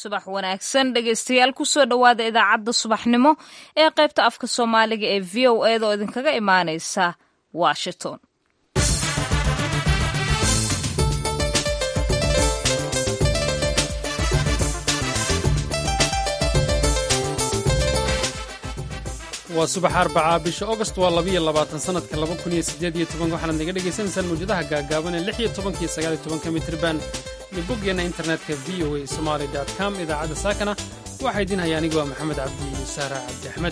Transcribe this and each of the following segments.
subax wanaagsan dhegaystayaal kusoo dhowaada idaacadda subaxnimo ee qaybta afka soomaaliga ee v o eda oo idinkaga imaaneysa washington waa subax arbacaa bisha agost waa labiyo labaatan sanadka laba kun iyo siddeed iyo toban waxaanaad naga dhagaysanaysaan mawjadaha gaagaaban ee lix iyo tobankiyo sagaal iyo tobanka mitriban iyo boggeenna internetka v o a somaali dot com idaacadda saakana waxaa idiin haya anigu waa maxamed cabdi iyo saara cabdi axmed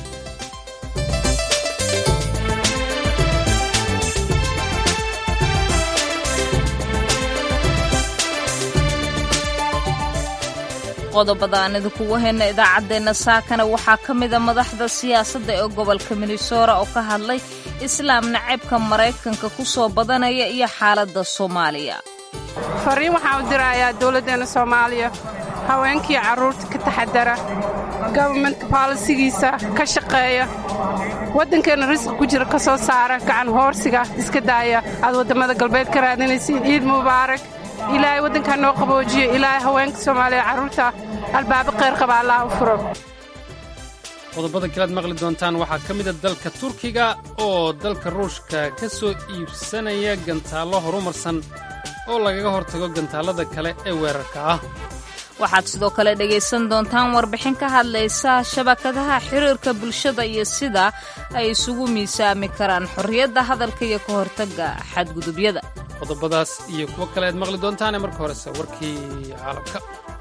qodobada aan idinkugu hayna idaacaddeenna saakana waxaa ka mida madaxda siyaasadda ee gobolka minnesota oo ka hadlay islaam naceybka maraykanka ku soo badanaya iyo xaaladda soomaaliya fariin waxaan u dirayaa dowladdeenna soomaaliya haweenkii carruurta ka taxadara gobarmentka baalisigiisa ka shaqeeya waddankeenna risqi ku jira ka soo saara gacan hoorsiga iska daaya aad waddamada galbeed ka raadinaysiin ciid mubaarak ilaahay waddankaa noo qaboojiyo ilaahay haweenka soomaaliya carruurta albaabo khayr qaba allah u furo qodobada kalead maqli doontaan waxaa ka mida dalka turkiga oo dalka ruushka ka soo iibsanaya gantaallo horumarsan oo lagaga hortago gantaallada kale ee weerarka ah waxaad sidoo kale dhegaysan doontaan warbixin ka hadlaysa shabakadaha xiriirka bulshada iyo sida ay isugu miisaami karaan xorriyadda hadalka iyo ka hortagga xadgudubyada qodobadaas iyo kuwo kale aad maqli doontaane marka horese warkii caalamka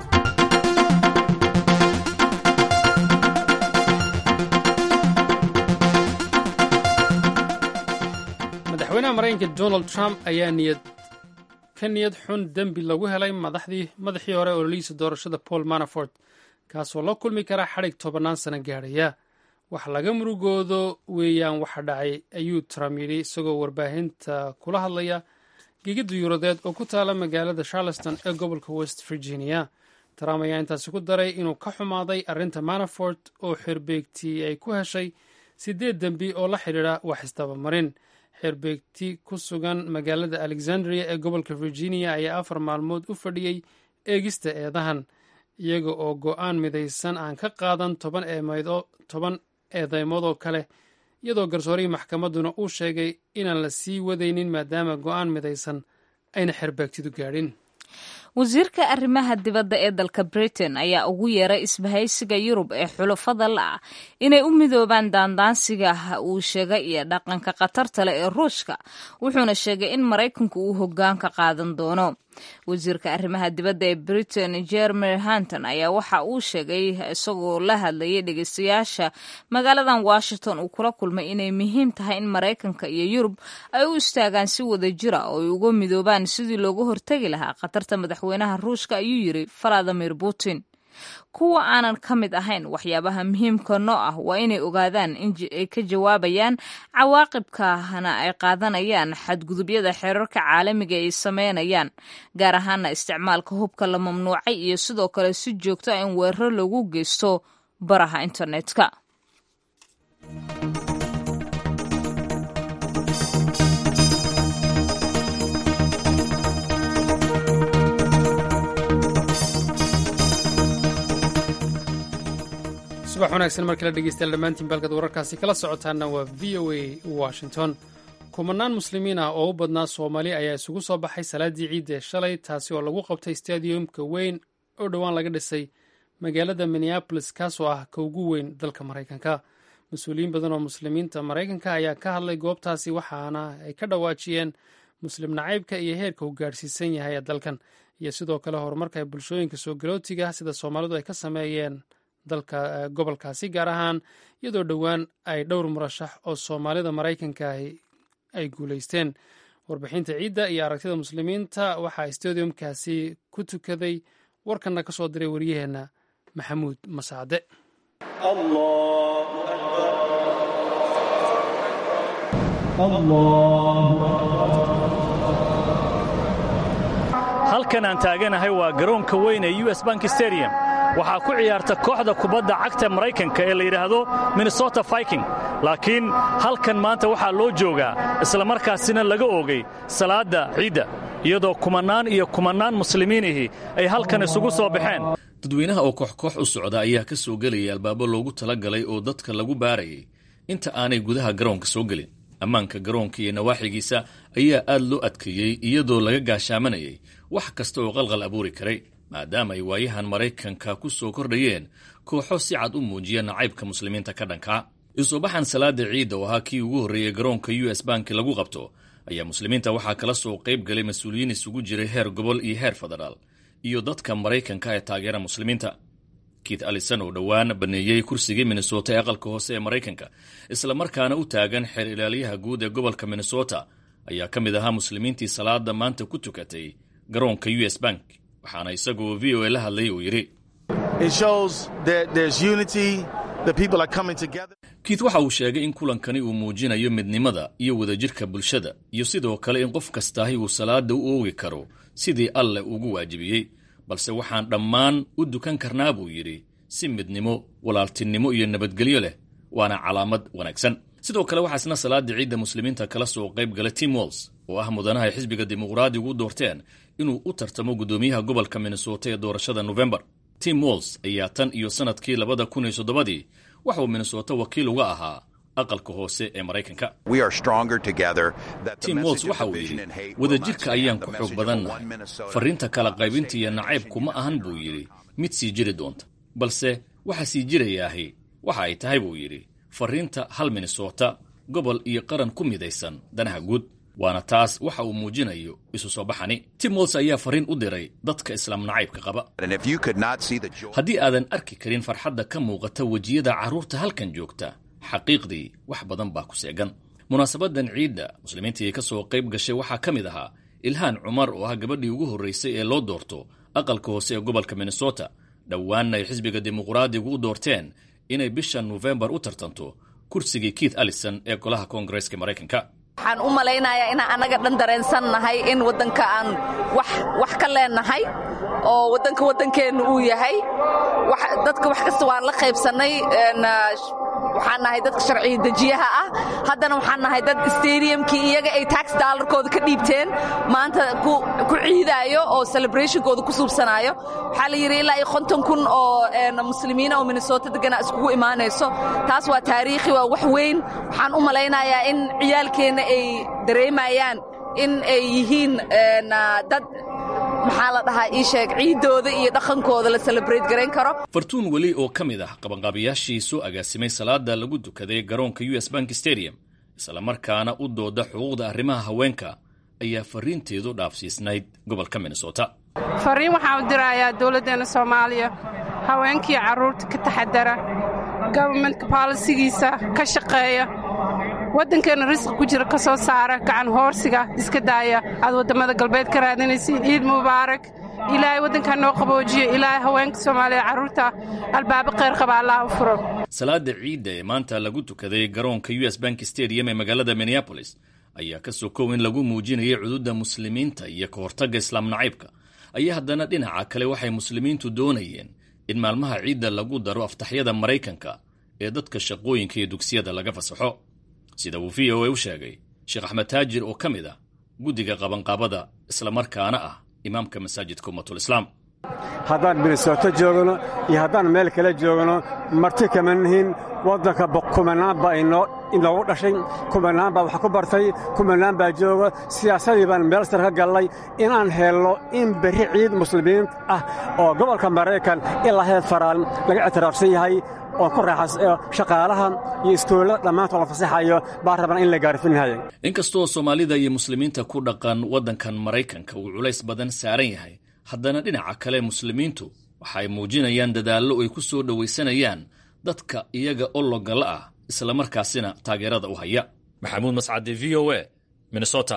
madaxweynaha maraykanka donald trump ayaa niyad ka niyad xun dembi lagu helay madaxdii madaxii hore ololihiisa doorashada paul manafort kaasoo la kulmi kara xadhig tobannaan sano gaadhaya wax laga murugoodo weeyaan waxa dhacay ayuu trump yidhi isagoo warbaahinta kula hadlaya gegidda yuuradeed oo ku taala magaalada charleston ee gobolka west virginia trump ayaa intaasi ku daray inuu ka xumaaday arrinta manafort oo xerbeegtii ay ku heshay siddeed dembi oo la xidhiidha wax isdabamarin xerbeegti ku sugan magaalada alexandria ee gobolka virginia ayaa afar maalmood u fadhiyey eegista eedahan iyaga oo go'aan midaysan aan ka qaadan toban eedeymood oo kale iyadoo garsoorihii maxkamadduna uu sheegay inaan la sii wadaynin maadaama go'aan midaysan ayna xerbeegtidu gaadhin wasiirka arrimaha dibadda ee dalka britain ayaa ugu yeeray isbahaysiga yurub ee xulafada la'ah inay u midoobaan daandaansiga uu sheegay iyo dhaqanka khatarta leh ee ruushka wuxuuna sheegay in maraykanku uu hoggaanka qaadan doono wasiirka arrimaha dibadda ee britain jeremy hanton ayaa waxa uu sheegay isagoo la hadlayay dhegeystayaasha magaaladan washington uu kula kulmay inay muhiim tahay in maraykanka iyo yurub ay u istaagaan si wada jira oo ay uga midoobaan sidii looga hortegi lahaa khatarta madaxweynaha ruushka ayuu yiri valadimir putin kuwa aanan ka mid ahayn waxyaabaha muhiimka noo ah waa inay ogaadaan inay ka jawaabayaan cawaaqibkana ay qaadanayaan xadgudubyada xeerarka caalamiga ay sameynayaan gaar ahaana isticmaalka hubka la mamnuucay iyo sidoo kale si joogto ah in weeraro lagu geysto baraha internetka subax wanaagsan mar kale dhegeystayaal dhammaantiin baalkad wararkaasi kala socotaana waa v o a washington kumanaan muslimiin ah oo u badnaa soomaali ayaa isugu soo baxay salaaddii ciidda ee shalay taasi oo lagu qabtay stadiumka weyn oo dhowaan laga dhisay magaalada minneabolis kaasoo ah ka ugu weyn dalka maraykanka mas-uuliyiin badan oo muslimiinta maraykanka ayaa ka hadlay goobtaasi waxaana ay ka dhawaajiyeen muslim nacaybka iyo heerka uu gaadhsiisan yahay ee dalkan iyo sidoo kale horumarka ay bulshooyinka soo galootiga sida soomaalidu ay ka sameeyeen dalka gobolkaasi gaar ahaan iyadoo dhowaan ay dhowr murashax oo soomaalida maraykanka ay guulaysteen warbixinta ciidda iyo aragtida muslimiinta waxaa stadiumkaasi ku tukaday warkanna ka soo diray waryaheenna maxamuud masaade halkan aan taaganahay waa garoonka weyn ee u s bank stadium waxaa ku ciyaarta kooxda kubadda cagta maraykanka ee la yidhaahdo minnesota viking laakiin halkan maanta waxaa loo joogaa islamarkaasina laga oogay salaadda ciidda iyadoo kumannaan iyo kumannaan muslimiinihii ay halkan isugu soo baxeen dadweynaha oo koox-koox u socda ayaa ka soo gelaya albaabo loogu talagalay oo dadka lagu baarayay inta aanay gudaha garoonka soo gelin ammaanka garoonka iyo nawaaxigiisa ayaa aad loo adkeeyey iyadoo laga gaashaamanayay wax kasta oo qalqal abuuri karay maadaama ay waayahan maraykanka ku soo kordhayeen kooxo si cad u muujiya nacaybka muslimiinta ka dhankaa isubaxan salaada ciidda oo ahaa kii ugu horreeyey garoonka u s banki lagu qabto ayaa muslimiinta waxaa kala soo qayb galay mas-uuliyiin isugu jiray heer gobol iyo heer federaal iyo dadka maraykanka ee taageera muslimiinta keith allison oo dhowaan baneeyey kursigii minnesota ee aqalka hoose ee maraykanka isla markaana u taagan xeer ilaaliyaha guud ee gobolka minnesota ayaa ka mid ahaa muslimiintii salaada maanta ku tukatay garoonka u s bank waxaana isagoo v o a la hadlay uu yidhi kiit waxa uu sheegay in kulankani uu muujinayo midnimada iyo wadajirka bulshada iyo sidoo kale in qof kastaahi uu salaada u oogi karo sidii alleh ugu waajibiyey balse waxaan dhammaan u dukan karnaa buu yidhi si midnimo walaaltinimo iyo nabadgelyo leh waana calaamad wanaagsan sidoo kale waxaa isna salaada ciidda muslimiinta kala soo qayb gala tim walls oo ah mudanaha xisbiga dimuqraadigu u doorteen inuu u tartamo guddoomiyaha gobolka minnesota ee doorashada nofembar tim walls ayaa tan iyo sannadkii labada kun iyo soddobadii waxauu minnesota wakiil uga ahaa aqalka hoose ee maraykanka tim walls waxa uu yidhi wadajirka ayaan ku xoog badannahay farriinta kala qaybinta iyo nacaybku ma ahan buu yidhi mid sii jiri doonta balse waxa sii jirayaahi waxa ay tahay buu yidhi farriinta hal minnesota gobol iyo qaran ku midaysan danaha guud waana taas waxa uu muujinayo isu soo baxani tim walls ayaa farriin u diray dadka islaam nacaybka qaba haddii aadan arki karin farxadda ka muuqata wejiyada carruurta halkan joogta xaqiiqdii wax badan baa ku seegan munaasabadan ciidda muslimiintii ka soo qayb gashay waxaa ka mid ahaa ilhaan cumar oo ah gabadhii ugu horraysay ee loo doorto aqalka hoose ee gobolka minnesota dhowaanna ay xisbiga dimuqraadigu u doorteen inay bisha nofembar u tartanto kursigii keith allison ee golaha koongareeska maraykanka waxaan u malaynayaa inaan annaga dhan dareensan nahay in waddanka aan wax ka leennahay oo waddanka waddankeennu uu yahay dadka wax kasta waan la qaybsannay waxaan nahay dadka sharciya dejiyaha ah haddana waxaan nahay dad stadiumkii iyaga ay tax daalarkooda ka dhiibteen maanta ku ciidaayo oo celebrationkooda ku suubsanaayo waxaa la yidhi ilaa iyo konton kun oo muslimiina oo minnesota degana iskugu imaanayso taas waa taariikhi waa wax weyn waxaan u malaynayaa in ciyaalkeenna ay dareemayaan in ay yihiin dad maxaa la dhahaa ii sheeg ciiddooda iyo dhaqankooda la celebrate garayn karo fartuun weli oo ka mid ah qabanqaabayaashii soo agaasimay salaada lagu dukaday garoonka u s bank stadium islamarkaana u dooda xuquuqda arrimaha haweenka ayaa farriinteedu dhaafsiisnayd gobolka minnesota fariin waxaan u dirayaa dowladdeenna soomaaliya haweenkii carruurta ka taxadara gobarmentka baalisigiisa ka shaqeeya waddankeenna risqi ku jira ka soo saara gacan hoorsiga iska daaya aad waddamada galbeed ka raadinaysiin ciid mubaarak ilaahay waddankaa noo qaboojiyo ilaahay haweenka soomaaliya carruurta albaabo khayr qaba allah u furo salaada ciidda ee maanta lagu tukaday garoonka u s bank stadium ee magaalada minneabolis ayaa ka sokow in lagu muujinayay cududda muslimiinta iyo ka hortagga islaam nacaybka ayaa haddana dhinaca kale waxay muslimiintu doonayeen in maalmaha ciidda lagu daro aftaxyada maraykanka ee dadka shaqooyinka iyo dugsiyada laga fasaxo sida uu v o a u sheegay sheekh axmed taajir oo ka mid ah guddiga qabanqaabada islamarkaana ah imaamka masaajidka ummatulislaam haddaan minnesoto joogno iyo haddaan meel kale joogno marti kama nihin waddanka kumanaan baa inoogu dhashay kumanaan baa wax ku bartay kumanaan baa jooga siyaasadii baan meel sar ka gallay inaan helno in berri ciid muslimiin ah oo gobolka maraykan ilaa heer faraan laga ictiraafsan yahay oo ku raaxas shaqaalaha iyo iskoollada dhammaantood la fasaxayo baa rabaan in la gaarfinhaya inkastoo soomaalida iyo muslimiinta ku dhaqan waddankan maraykanka uu culays badan saaran yahay haddana dhinaca kale muslimiintu waxa ay muujinayaan dadaallo ay ku soo dhowaysanayaan dadka iyaga ologala ah islamarkaasina taageerada u haya maxamuud mascade v o a minnesota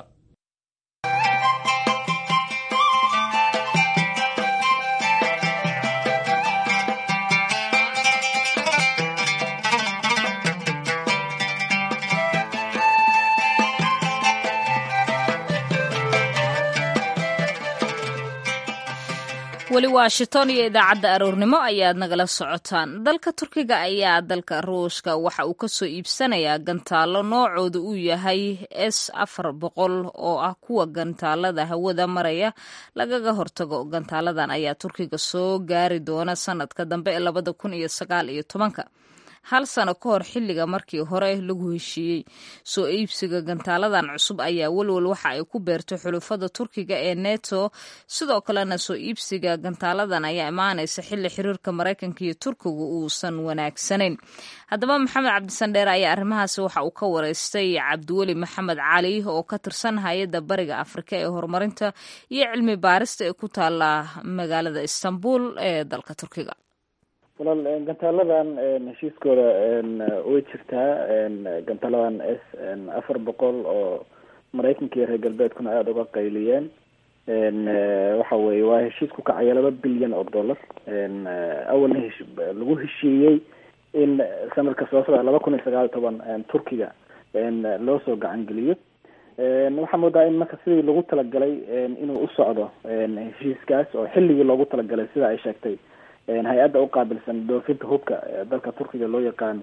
weli washington iyo idaacadda aroornimo ayaad nagala socotaan dalka turkiga ayaa dalka ruushka waxa uu kasoo iibsanayaa gantaalo noocooda uu yahay s afar boqol oo ah kuwa gantaalada hawada maraya lagaga hortago gantaaladan ayaa turkiga soo gaari doona sanadka dambe ee labada kun iyo sagaal iyo tobanka hal sano ka hor xilliga markii hore lagu heshiiyey soo iibsiga gantaaladan cusub ayaa welwel waxa ay ku beertay xulufada turkiga ee neto sidoo kalena soo iibsiga gantaaladan ayaa imaanaysa xilli xiriirka maraykanka iyo turkiga uusan wanaagsanayn haddaba maxamed cabdisandheer ayaa arrimahaasi waxa uu ka wareystay cabdiweli maxamed cali oo ka tirsan hay-adda bariga afrika ee horumarinta iyo cilmi baarista ee ku taala magaalada istanbul ee dalka turkiga walaal gantaaladan heshiiskooda way jirtaa gantaaladan s afar boqol oo maraykanka iyo reer galbeedkuna aada uga qayliyeen waxa weye waa heshiis ku kacaya laba bilyan oo dollar awalna hesh lagu heshiiyey in sanadka soo socda laba kun iyo sagaal iyo toban turkiga loo soo gacan geliyo waxaa moodaa in marka sidii lagu talagalay inuu u socdo heshiiskaas oo xilligii loogu talagalay sida ay sheegtay hay-adda uqaabilsan doofinta hubka dalka turkiga loo yaqaan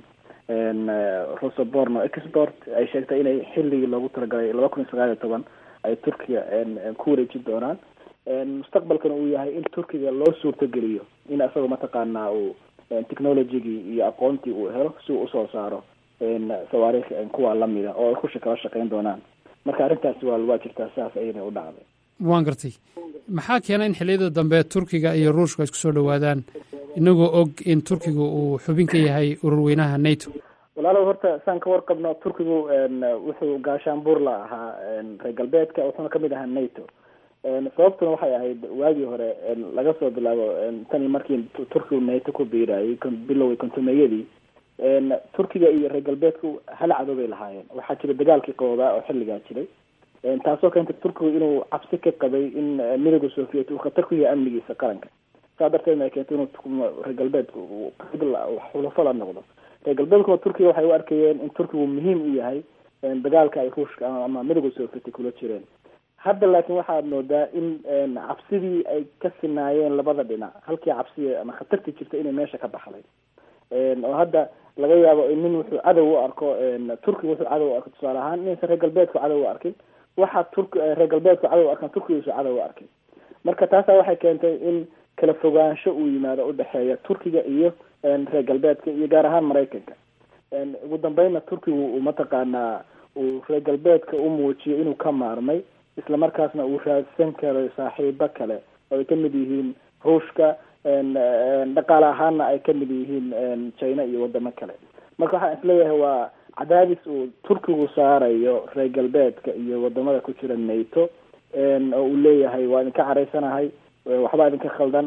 rosoborno export ay sheegtay inay xilligii loogu talagalay laba kun iyo sagaal iyo toban ay turkiga ku wareeji doonaan mustaqbalkana uu yahay in turkiga loo suurtogeliyo in isagoo mataqaanaa uu technologygii iyo aqoontii uu helo si uu usoo saaro sawaariikh kuwa lamida oo ay ku kala shaqeyn doonaan marka arrintaasi waa waa jirtaa sidaas ayana u dhacday waan gartay maxaa keena in xilliyada dambe turkiga iyo ruushka isku soo dhowaadaan inagoo og in turkiga uu xubin ka yahay ururweynaha nato walaalow horta saan ka warqabno turkigu wuxuu gaashaanbuur la ahaa reer galbeedka wuxuuna kamid ahaa nato sababtuna waxay ahayd waagii hore laga soo bilaabo tani markii turkigu nato ku biirayay biloway kontumeyadii turkiga iyo reer galbeedku hal cadow bay lahaayeen waxaa jira dagaalkii qaboodaa oo xilligaa jiray taasoo keentay turkigu inuu cabsi ka qabay in midooda soviet uu khatar ku yahay amnigiisa qaranka saa darteedna ay keentay inuu reer galbeedku xulafo la noqdo reer galbeedkuna turkiga waxay u arkayeen in turkigu muhiim u yahay dagaalka ay ruushka ama midooda soviet kula jireen hadda laakiin waxaad moodaa in cabsidii ay ka sinaayeen labada dhinac halkii cabsi ama khatartii jirta inay meesha ka baxday oo hadda laga yaabo nin wuxuu cadow u arko turkiga wuxuu cadow u arko tusaale ahaan inaysan reer galbeedku cadow u arkin waxaa turk reer galbeedku cadow u arkaan turkiga uusan cadow u arkin marka taasaa waxay keentay in kala fogaansho uu yimaado udhexeeya turkiga iyo reer galbeedka iyo gaar ahaan maraykanka ugu dambeynna turkigu uu mataqaanaa uu reer galbeedka u muujiyo inuu ka maarmay isla markaasna uu raadsan karo saaxiibo kale oo ay kamid yihiin ruushka dhaqaale ahaanna ay kamid yihiin china iyo wadamo kale marka waxaan isleeyahay waa cadaadis uu turkigu saarayo reer galbeedka iyo wadamada ku jira nato oo uu leeyahay waa idinka caraysanahay waxbaa idinka khaldan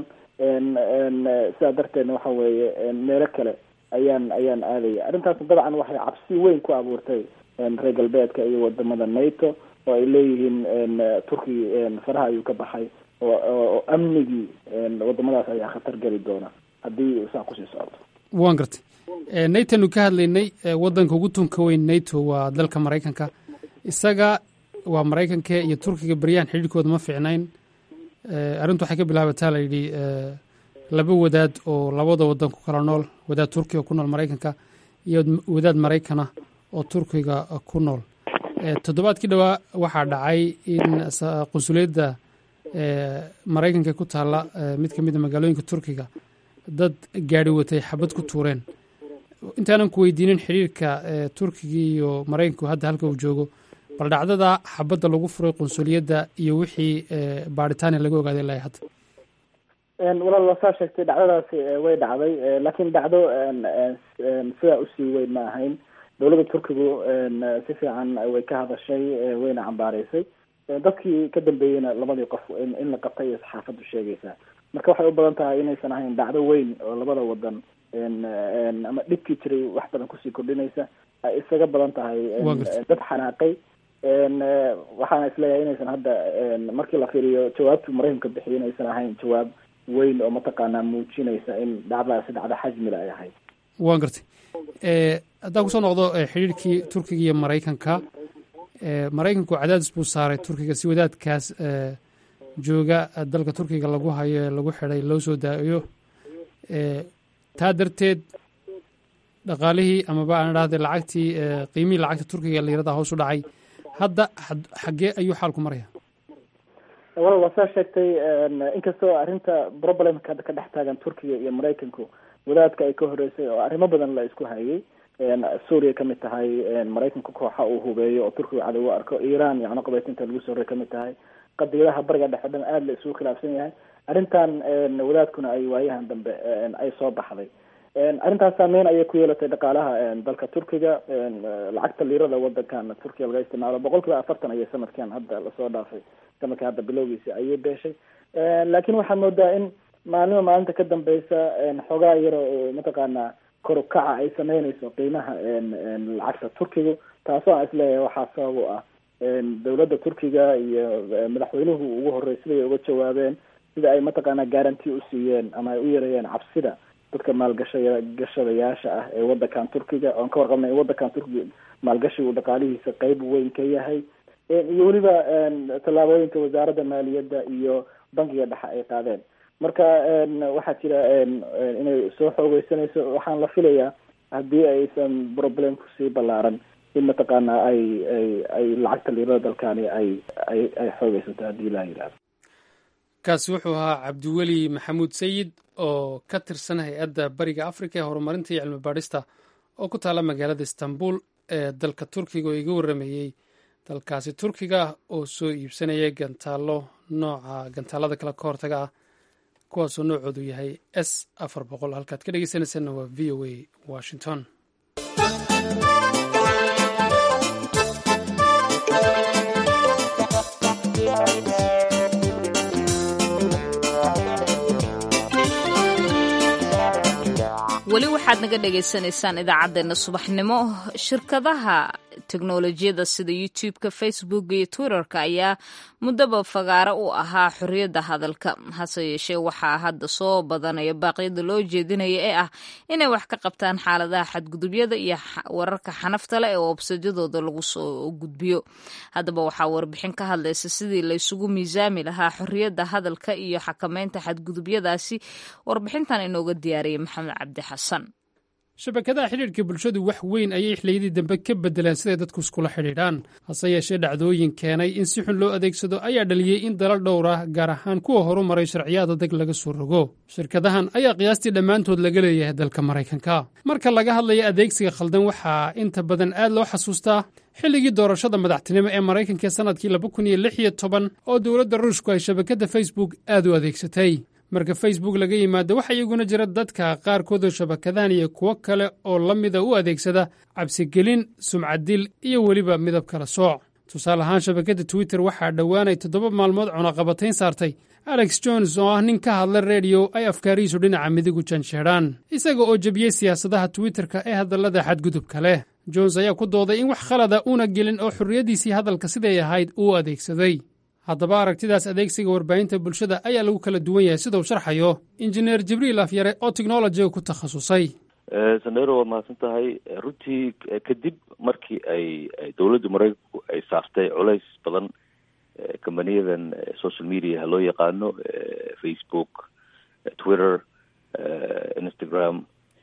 sidaa darteedna waxa weeye meelo kale ayaan ayaan aadaya arrintaasna dabcan waxay cabsi weyn ku abuurtay reer galbeedka iyo wadamada nato oo ay leeyihiin turkiga faraha ayuu ka baxay oo amnigii wadamadaas ayaa khatar geli doona haddii saa kusii socoto waan gartay natonu ka hadlaynay waddanka ugu tunka weyn nato waa dalka maraykanka isaga waa maraykanka iyo turkiga beryahan xidhiirkooda ma fiicnayn arrintu waxay ka bilaabataa la yidhi laba wadaad oo labada waddan ku kala nool wadaad turkiga ku nool maraykanka iyo wadaad maraykana oo turkiga ku nool toddobaadkii dhowaa waxaa dhacay in qunsuliyadda maraykanka ku taalla mid ka mid a magaalooyinka turkiga dad gaari watay xabad ku tuureen intaanan ku weydiinin xiriirka turkiga iyo maraykanku hadda halka uu joogo bal dhacdada xabadda lagu furay qunsuliyadda iyo wixii baaritaania laga ogaaday ilaa hadda walaal waa saa sheegtay dhacdadaasi way dhacday laakiin dhacdo sidaa usii weyn ma ahayn dowladda turkigu si fiican way ka hadashay wayna cambaaraysay dadkii ka dambeeyeyna labadii qof in la qabtay iyo saxaafaddu sheegaysaa marka waxay u badan tahay inaysan ahayn dhacdo weyn oo labada wadan ama dhibkii jiray wax badan kusii kordhinaysa ay isaga badan tahay dad xanaaqay waxaana isleeyahay inaysan hadda markii la fiiriyo jawaabtu maraykanka bixiyo inaysan ahayn jawaab weyn oo mataqaanaa muujinaysa in dhacdadaasi dhacdo xajmila ay ahayd waan gartay haddaan kusoo noqdo xidhiirkii turkiga iyo maraykanka maraykanku cadaadis buu saaray turkiga si wadaadkaas jooga dalka turkiga lagu hayo ee lagu xidhay loo soo daayo taa darteed dhaqaalihii amaba aan idhahday lacagtii qiimihii lacagta turkiga liirada hoos u dhacay hadda xaggee ayuu xaalku maraya wal waa saa sheegtay inkastoo arrinta problemka ka dhex taagan turkiga iyo maraykanku wadaadka ay ka horeysay oo arrimo badan la isku hayay suuriya kamid tahay maraykanku kooxa uu hubeeyo oo turkiga cadow u arko iran yacni qabaytinta lagu soo horay kamid tahay qadiyadaha bariga dhexe dhan aada la isugu khilaafsan yahay arrintan wadaadkuna ay waayahan dambe ay soo baxday arrintaas saameyn ayay ku yeelatay dhaqaalaha dalka turkiga lacagta liirada wadankan turkiga laga isticmaalo boqol kiiba afartan ayay sanadkan hadda lasoo dhaafay sanadkan hadda bilowgiisi ayay beeshay laakiin waxaad moodaa in maalima maalinta ka dambeysa xoogaa yaro oo mataqaanaa kor ukaca ay sameyneyso qiimaha lacagta turkigu taasoo aan isleeyahay waxaa sabab u ah dowladda turkiga iyo madaxweynuhu ugu horey siday uga jawaabeen sida ay mataqaanaa guaranty u siiyeen ama ay u yareeyeen cabsida dadka maalgashaya gashadayaasha ah ee wadankan turkiga oon ka warqabnay in wadankan turkiga maalgashigu dhaqaalihiisa qeyb weyn ka yahay iyo weliba tallaabooyinka wasaaradda maaliyadda iyo bankiga dhexe ay qaadeen marka waxaa jira inay soo xoogeysanayso waxaan la filayaa haddii aysan problemku sii ballaaran in mataqaanaa ay ay ay lacagta liirada dalkani ay ay ay xoogeysato haddii laa yidhahdo kaasi wuxuu ahaa cabdiweli maxamuud sayid oo ka tirsan hay-adda bariga africa ee horumarinta iyo cilmi baadhista oo ku taala magaalada istanbul ee dalka turkiga oo iga warramayey dalkaasi turkiga oo soo iibsanaya gantaallo nooca gantaalada kale ka hortaga ah kuwaasoo noocoodu yahay s afar boqol halkaad ka dhegeysanaysaanna waa v o a washington weli waxaad naga dhagaysanaysaan idaacaddeenna subaxnimo shirkadaha teknolojiyada sida youtube-ka facebook iyo twitter-ka ayaa muddaba fagaaro u ahaa xorriyadda hadalka hase yeeshee waxaa hadda soo badanaya baaqyada loo jeedinaya ee ah inay wax ka qabtaan xaaladaha xadgudubyada iyo wararka xanafta leh ee websadyadooda lagu soo gudbiyo haddaba waxaa warbixin ka hadlaysa sidii laysugu miisaami lahaa xorriyadda hadalka iyo xakameynta xadgudubyadaasi warbixintan inooga diyaariyay maxamed cabdi xasan shabakadaha xidhiidhka bulshadu wax weyn ayay xilliyadii dambe ka beddeleen siday dadku iskula xidhiidhaan hase yeeshee dhacdooyin keenay in si xun loo adeegsado ayaa dhaliyey in dalal dhowr ah gaar ahaan kuwa horu maray sharciyaad adag laga soo rogo shirkadahan ayaa qiyaastii dhammaantood laga leeyahay dalka maraykanka marka laga hadlaya adeegsiga khaldan waxaa inta badan aad loo xasuustaa xilligii doorashada madaxtinimo ee maraykanka sannadkii laba kun iyo lix iyo toban oo dowladda ruushku ay shabakadda facebook aad u adeegsatay marka facebook laga yimaado waxaa iyaguna jira dadka qaarkoodoo shabakadahan iyo kuwo kale oo la mida u adeegsada cabsigelin sumcaddil iyo weliba midab kala sooc tusaale ahaan shabakadda twitter waxaa dhowaanay toddoba maalmood cunaqabatayn saartay alex jones oo ah nin ka hadla rediyo ay afkaarihiisu dhinaca midigu janjeedhaan isaga oo jebiyey siyaasadaha twitterka ee hadallada xadgudubka leh jones ayaa ku dooday in wax khalada uuna gelin oo xorriyaddiisii hadalka siday ahayd uu adeegsaday haddaba aragtidaas adeegsiga warbaahinta bulshada ayaa lagu kala duwan yahay sida uu sharxayo injineer jibriil afyare oo teknolojiga ku takhasusay sandero waa mahadsan tahay runtii kadib markii ay dowladda maraykanku ay saartay culays badan companiyadan social mediaha loo yaqaano facebook twitter instagram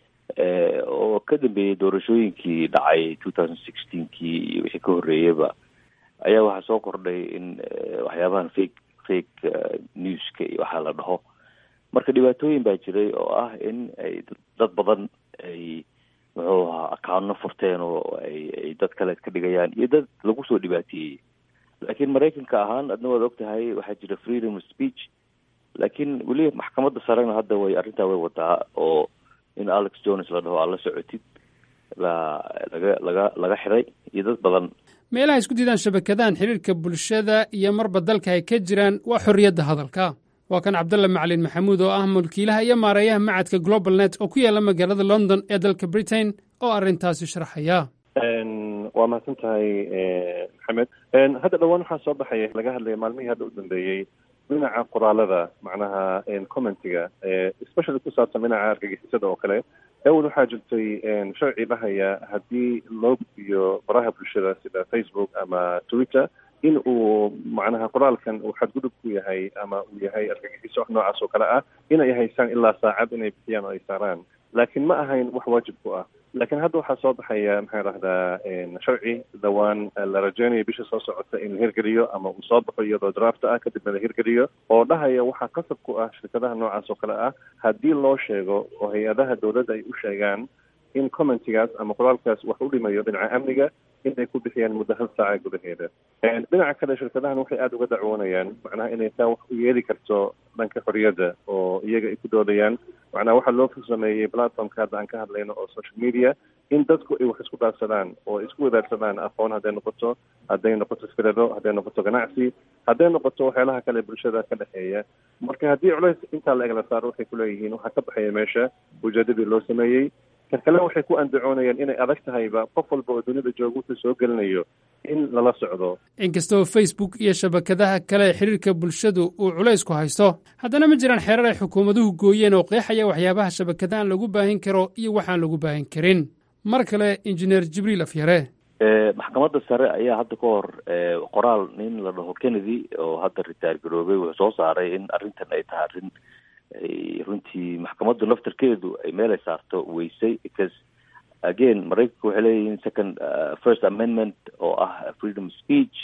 oo ka dambeeyey doorashooyinkii dhacay two thousand sixteenkii iyo wixii ka horreeyaba ayaa waxaa soo kordhay in waxyaabahan fake fake newska iyo waxaa la dhaho marka dhibaatooyin baa jiray oo ah in ay dad badan ay muxuu ahaa accounno furteen oo ay ay dad kale ka dhigayaan iyo dad lagu soo dhibaateeyey laakiin maraykanka ahaan adna waad og tahay waxaa jira freedom of speech laakiin weli maxkamadda sarena hadda way arrintaa way wadaa oo in alex jones la dhaho aad la socotid la laga laga laga xiray iyo dad badan meelaha isku diidaan shabakadahan xidhiirka bulshada iyo marba dalka ay ka jiraan waa xorriyadda hadalka waa kan cabdalla macalin maxamuud oo ah mulkiilaha iyo maareeyaha macadka global net oo ku yaalla magaalada london ee dalka britain oo arrintaasi sharxaya waa mahadsan tahay maxamed hadda dhowaan waxaa soo baxaya laga hadlaya maalmihii hadda u dambeeyey dhinaca qoraalada macnaha commentiga especially ku saabsan dhinaca argagixisada oo kale awal waxaa jirtay sharci dhahaya haddii loo gudbiyo baraha bulshada sida facebook ama twitter in uu macnaha qoraalkan uu xadgudub ku yahay ama uu yahay argagixiso wax noocaas oo kale ah inay haystaan ilaa saacad inay bixiyaan oo ay saaraan laakiin ma ahayn wax waajib ku ah laakiin hadda waxaa soo baxaya maxaan rahdaa sharci dhawaan la rajeynayo bisha soo socota in la hirgeliyo ama uu soo baxo iyadoo draft ah kadibna la hirgeliyo oo dhahaya waxaa qasab ku ah shirkadaha noocaas oo kale ah haddii loo sheego oo hay-adaha dowladda ay u sheegaan in commentigaas ama qoraalkaas wax u dhimayo dhinaca amniga in ay ku bixiyaan muddo hal saaca gudaheeda dhinaca kale shirkadahan waxay aada uga dacwoonayaan macnaha inay taa wax u yeeli karto dhanka xorriyadda oo iyaga ay ku doodayaan macnaha waxaa loo sameeyey platformka hadda aan ka hadlayno oo social media in dadku ay wax isku dhaafsadaan oo ay isku wadaagsadaan aqoon hadday noqoto hadday noqoto firado hadday noqoto ganacsi hadday noqoto waxyaalaha kale bulshada ka dhexeeya marka haddii culays intaa la egla saaro waxay kuleeyihiin waxaa ka baxaya meesha ujeedadii loo sameeyey kan kale waxay ku andacoonayaan inay adag tahayba qof walba oo dunida jooga wuxuu soo gelinayo in lala socdo inkastoo facebook iyo shabakadaha kale ee xiriirka bulshadu uu culays ku haysto haddana ma jiraan xeerar ay xukuumaduhu gooyeen oo qeexaya waxyaabaha shabakadahan lagu baahin karo iyo waxaan lagu baahin karin mar kale injineer jibriil afyare maxkamadda sare ayaa hadda ka hor qoraal nin la dhaho kennedy oo hadda ritaar garoobay wuxuu soo saaray in arrintan ay tahay arrin ay runtii maxkamaddu laftarkeedu ay meelay saarto weysay because again maraykanka waxay leeyihiin second first amendment oo ah freedom speech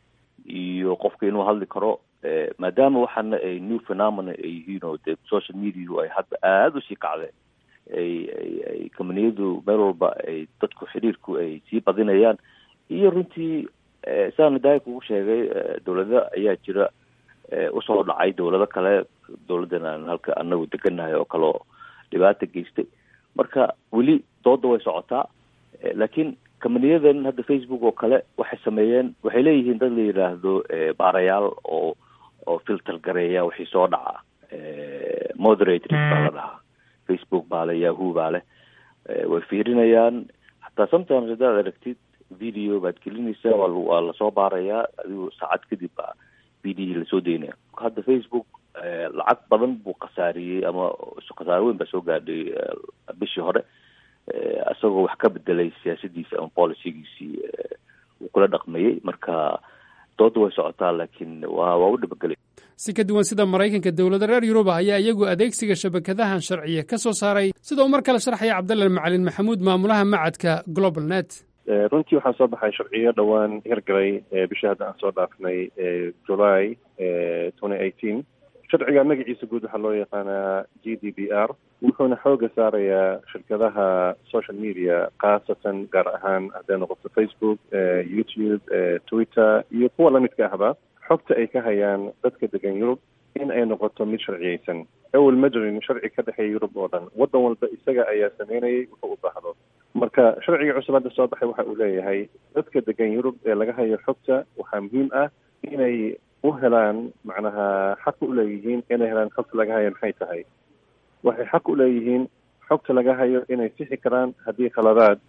iyo qofka inuu hadli karo maadaama waxaana ay new phenomena ay yihiin oo dee social mediau ay hadda aada usii kacday ay ay ay combaniyadu meel walba ay dadku xiriirku ay sii badinayaan iyo runtii sidaana daaya kugu sheegay dowlada ayaa jira usoo dhacay dowlado kale dowladdan aan halka anagu deganahay oo kale oo dhibaata geystay marka weli dooda way socotaa laakiin companiyadan hadda facebook oo kale waxay sameeyeen waxay leeyihiin dad la yidhaahdo baarayaal oo oo filter gareeya wixii soo dhaca moderators baa la dhahaa facebook baa le yahoo baa leh way fiirinayaan hataa sometimes haddaad aragtid video baad gelinaysaa waa waa lasoo baarayaa adigu saacad kadib baa video lasoo daynaya hadda facebook lacag badan buu khasaariyey ama khasaaro weyn baa soo gaadhay bishii hore isagoo wax ka bedelay siyaasadiisi ama policygiisii uu kula dhaqmayey marka dooda way socotaa laakiin waa waa u dhabagelay si ka duwan sida maraykanka dowlada reer yuruba ayaa iyagu adeegsiga shabakadahan sharciya ka soo saaray sida uu mar kale sharxaya cabdalla macalin maxamuud maamulaha macadka global net runtii waxaa soo baxay sharciyo dhowaan hirgalay bishii hadda aan soo dhaafnay july twenty eighteen sharciga magaciisa guud waxaa loo yaqaanaa g d b r wuxuuna xooga saarayaa shirkadaha social media khaasatan gaar ahaan hadday noqoto facebook youtube twitter iyo kuwa lamidka ahba xogta ay ka hayaan dadka degan yurub in ay noqoto mid sharciyeysan awel ma jirin sharci ka dhexeeya yurub oo dhan waddan walba isaga ayaa sameynayay wuxuu u baahdo marka sharciga cusub hadda soo baxay waxa uu leeyahay dadka degan yurub ee laga hayo xogta waxaa muhiim ah inay u helaan macnaha xaq u leeyihiin inay helaan xogta laga hayo maxay tahay waxay xaq u leeyihiin xogta laga hayo inay sixi karaan haddii khaladaad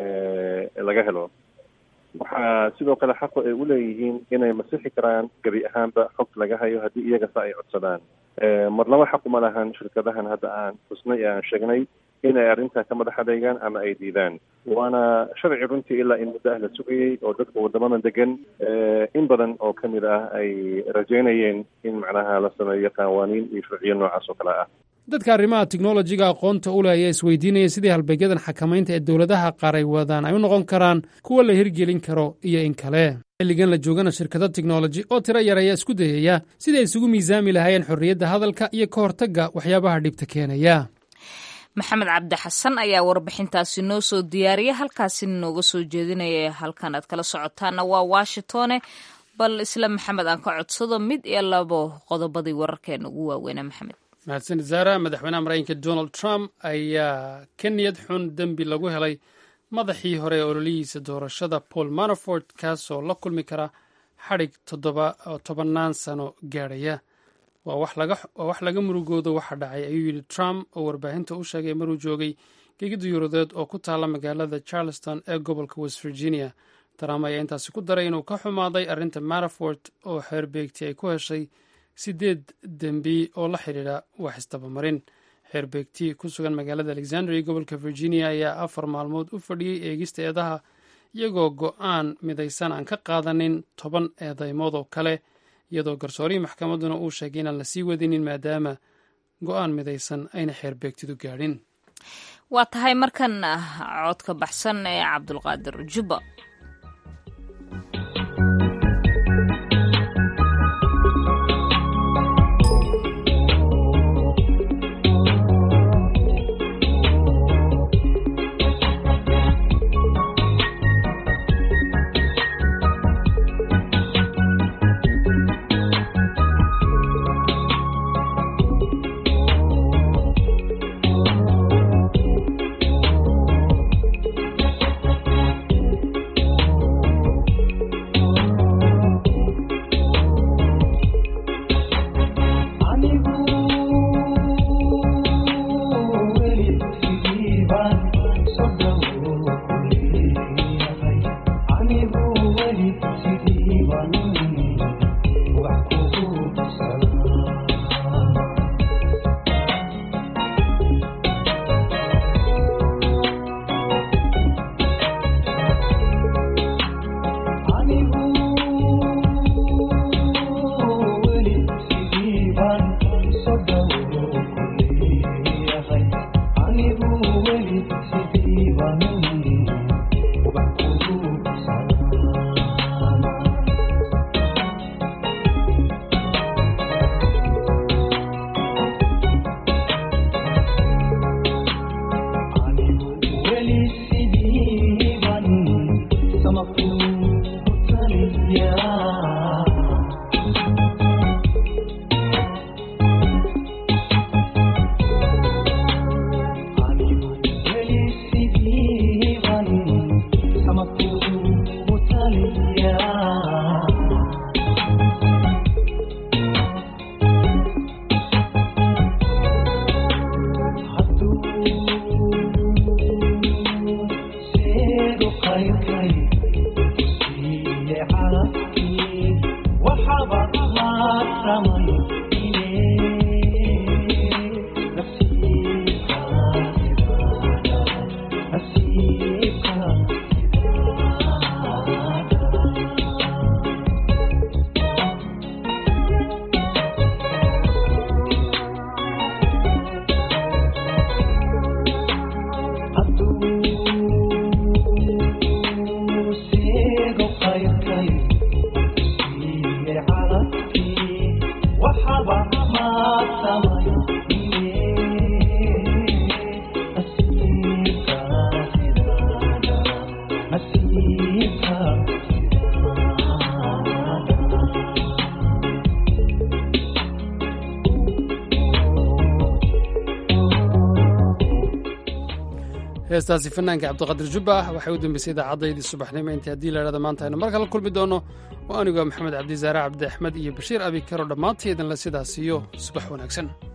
laga helo waxaa sidoo kale xaqu ay u leeyihiin inay masixi karaan gebi ahaanba xogta laga hayo haddii iyaga sa ay codsadaan mar laba xaq uma lahan shirkadahan hadda aan xusnay ee aan sheegnay inay arrintaa ka madax adeegaan ama ay diidaan waana sharci runtii ilaa in muddo ah la sugayey oo dadka waddamadan degan in badan oo ka mid ah ay rajeynayeen in macnaha la sameeyo qawaaniin iyo sharciyo noocaas oo kale ah dadka arrimaha teknolojiga aqoonta u leh ayaa isweydiinaya sidii halbeegyadan xakamaynta ee dowladaha qaar ay wadaan ay u noqon karaan kuwa la hirgelin karo iyo in kale xilligan la joogana shirkado teknoloji oo tiro yar ayaa isku dayaya sidii ay isugu miisaami lahaayeen xorriyadda hadalka iyo ka hortagga waxyaabaha dhibta keenaya maxamed cabdi xasan ayaa warbixintaasi noo soo diyaariya halkaasina nooga soo jeedinaya halkan aad kala socotaana waa washingtone bal isla maxamed aan ka codsado mid iyo labo qodobadii wararkeena ugu waaweynaa maxamed mahadsanid zaara madaxweynaha maraykanka donald trump ayaa ka niyad xun dembi lagu helay madaxii hore ee ololihiisa doorashada paul manafort kaasoo la kulmi kara xadhig tobannaan sano gaadhaya waa wax laga murugoodo waxa dhacay ayuu yidhi trump oo warbaahinta u sheegay maruu joogay gegida yurudeed oo ku taalla magaalada charleston ee gobolka west virginia trump ayaa intaasi ku daray inuu ka xumaaday arrinta manafort oo xeerbeegti ay ku heshay sideed dembi oo la xidhiidha wax isdabamarin xeerbeegti ku sugan magaalada alexandria gobolka virginia ayaa afar maalmood u fadhiyey eegista eedaha iyagoo go-aan midaysan aan ka qaadanin toban eedeymood oo kale iyadoo garsoorihii maxkamadduna uu sheegay inaan la sii wadinin maadaama go-aan midaysan ayna xeerbeegtidu gaadhin waa tahay markan codka baxsan ee cabdulqaadir jubba heestaasi fanaanka cabdiqadir jubba waxay u dambeysay idaacaddaydii subaxnimo intii haddii la idhahda maanta aynu mar kala kulmi doono oo anigoo maxamed cabdisaare cabdi axmed iyo bashiir abi karo dhammaantii idinle sidaas iyo subax wanaagsan